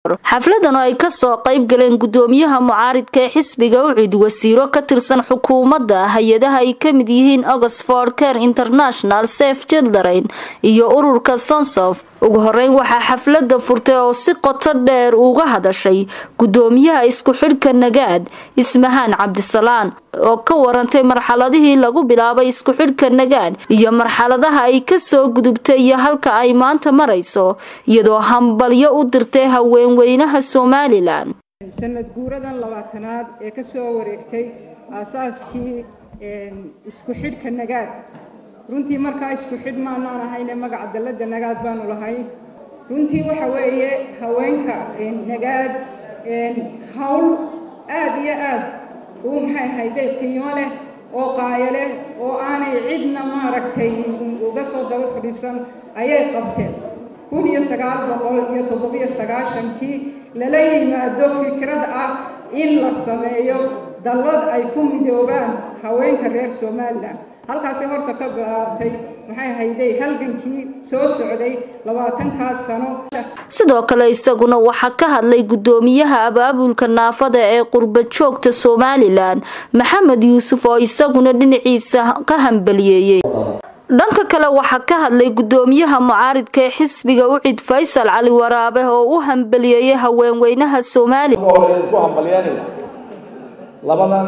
xafladan oo ay kasoo qayb galeen gudoomiyaha mucaaridka ee xisbiga ucid wasiiro ka tirsan xukuumadda hay-adaha ay kamid yihiin oxford care international safe children iyo ururka sonsof ugu horeyn waxaa xaflada furtay oo si qoto dheer uga hadashay gudoomiyaha isku xidhka nagaad ismahaan cabdisalaan oo ka warantay marxaladihii lagu bilaabay isku xidhka nagaad iyo marxaladaha ay kasoo gudubtay iyo halka ay maanta marayso iyadoo hambalyo u dirtay haweenweynaha somalilan sanad guuradan labaatanaad ee kasoo wareegtay aasaaskii isku xidhka nagaad runtii markaa isku xidh maanaan ahayne magaca dalladda nagaad baanu lahayn runtii waxa weeye haweenka nagaad hawl aada iyo aad uu maxay ahayde qiimo leh oo qaayo leh oo aanay cidna maaragtay uga soo daba fadhiisan ayay qabteen kun iyo sagaal boqol iyo toddobiyo sagaashankii lala yimaado fikrad ah in la sameeyo dallad ay ku midoobaan haweenka reer somalilan halkaasi horta ka bilaabtay maxay hayday halgankii soo socday labaatankaas sano sidoo kale isaguna waxaa ka hadlay gudoomiyaha abaabulka naafada ee qurbad joogta somalilan maxamed yuusuf oo isaguna dhinaciisa ka hambaliyeeyey dhanka kale waxaa ka hadlay gudoomiyaha mucaaridka ee xisbiga ucid faysal cali waraabe oo u hambaliyeeyay haweenweynaha somalilan labadan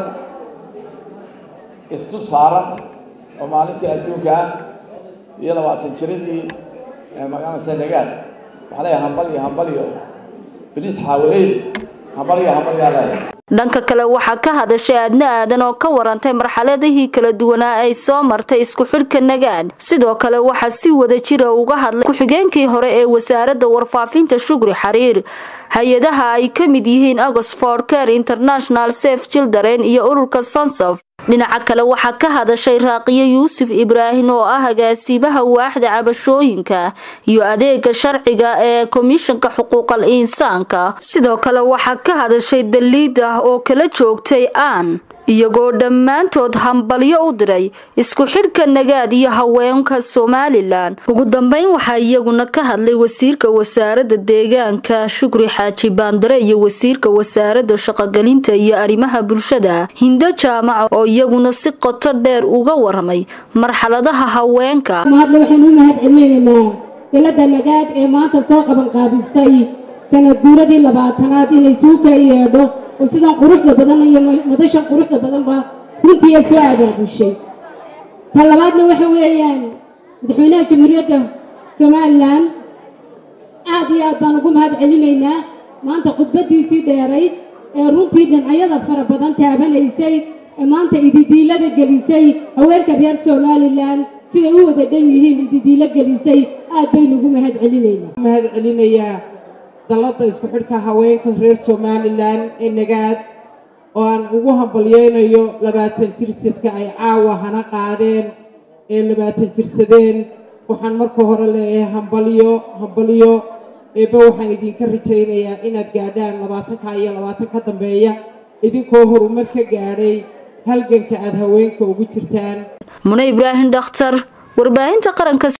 isdul saaran oo maalintii adduunka ah iyo labaatan jiradii magaalada senagaad waxaa leeyahay hambal iyo hambal iyo bilis xaawaleyd hambal iyo hambal yaa leeyahay dhanka kale waxaa ka hadashay aadna aadan oo ka warantay marxaladihii kala duwanaa ay soo martay isku xidhka nagaad sidoo kale waxaa si wada jira uga hadlay ku-xigeenkii hore ee wasaaradda warfaafinta shugri xariir hay-adaha ay ka mid yihiin oxford care international safe children iyo ururka sonsof dhinaca kale waxaa ka hadashay raaqiyo yuusuf ibraahim oo ah agaasiibaha waaxda cabashooyinka iyo adeega sharciga ee komishanka xuquuqal insaanka sidoo kale waxaa ka hadashay daliid ah oo kala joogtay aan iyagoo dhammaantood hambalyo u diray isku xidhka nagaad iyo haweenka somalilan ugu dambeyn waxaa iyaguna ka hadlay wasiirka wasaaradda deegaanka shukri xaaji baandare iyo wasiirka wasaaradda shaqogelinta iyo arrimaha bulshada hindo jaamaca oo iyaguna si qoto dheer uga waramay marxaladaha haweenka mahadle waxaynu u mahad celinaynaa dalada nagaad ee maanta soo qabanqaabisay sanad guuradii labaatanaad inay suuka yeedho oo sidan quruxda badan iyo madashan quruxda badanba runtii ay soo abaabushay ta labaadna waxa weeyaan madaxweynaha jamhuuriyadda somalilan aad iyo aad baan ugu mahad celinaynaa maanta khudbadiisii dheerayd ee runtii dhinacyada fara badan taabanaysay ee maanta ididiilada gelisay haweenka reer somalilan siday u wada dhan yihiin ididiilo gelisay aad baynu ugu mahad celinaynaa mahad celinayaa dalladda isku xidhka haweenka reer somalilan ee nagaad oo aan ugu hambalyeynayo labaatan jirsirka ay caawa hana qaadeen ee labaatan jirsadeen waxaan marka hore leeyahay hambalyo hambalyo eebba waxaan idinka rajaynayaa inaad gaadhaan labaatanka iyo labaatan ka dambeeya idinkoo horumar ka gaadhay halganka aada haweenka ugu jirtaan mune ibraahim dhakhtar warbaahinta qaranka